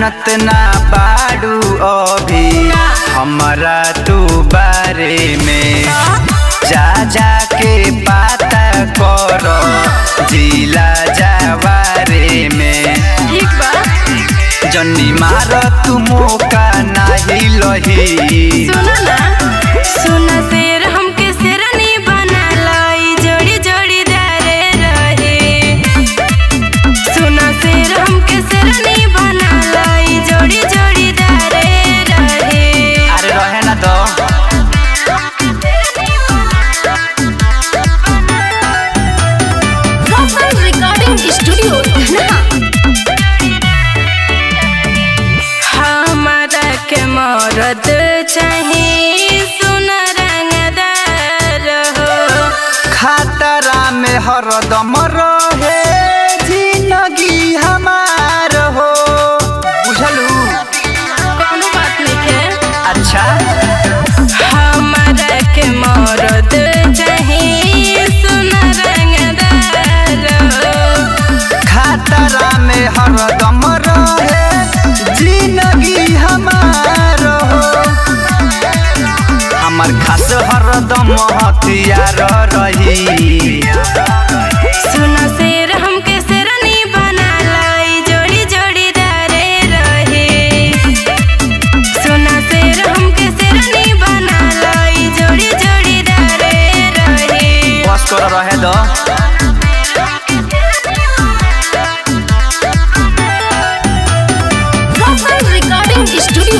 जानत ना बाड़ू अभी हमरा तू बारे में जा जा के पता कर जिला जवारे में ठीक बा जन्नी मार तू मौका नाही लही सुनो ना सुना शेर हमके शेरनी बना लाई जोड़ी जोड़ी दारे रहे सुना शेर हमके शेरनी बना लाई जोड़ी जोड़ी दारे रहे अरे रहे ना तो Profile Recording Studio हमारा के मरद चाहिए सुन रंगदार हो खतरा में हरदम रहे जिंदगी हमार हो बुझलू कौनो बात नहीं है अच्छा हमारा के मरद चाहिए सुन रंगदार हो खतरा में हरदम रहे जिंदगी हमार हो हमार खास हरदम हथियार रही सुना शेर हमके शेरनी बना लाई जोड़ी जोड़ी दारे रहे सुना शेर हमके शेरनी बना लाई जोड़ी जोड़ी दारे रहे बस कर रहे दो Profile Recording Studio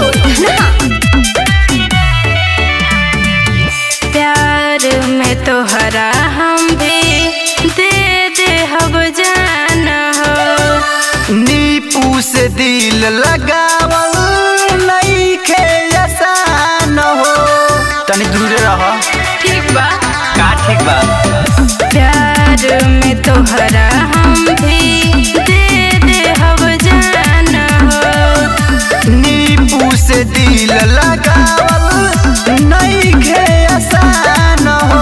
प्यार में तोहरा हम भी दे दे हब जाना हो नीपू से दिल लगावल नहीं खे आसान हो तनी दूर रह ठीक बा का ठीक बा प्यार में तोहरा हम भी दे दे हब जाना हो नींबू से दिल लगावल नहीं खे आसान हो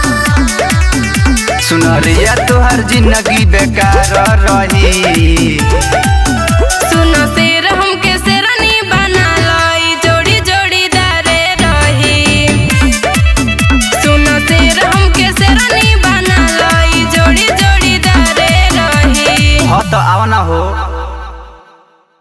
सुनरिया तोहर जिंदगी बेकार रही सुनो शेर हमके शेरनी बना लाई जोड़ी जोड़ी दारे रही सुनो शेर हमके शेरनी बना लाई जोड़ी जोड़ी दारे रही हो तो आवा ना हो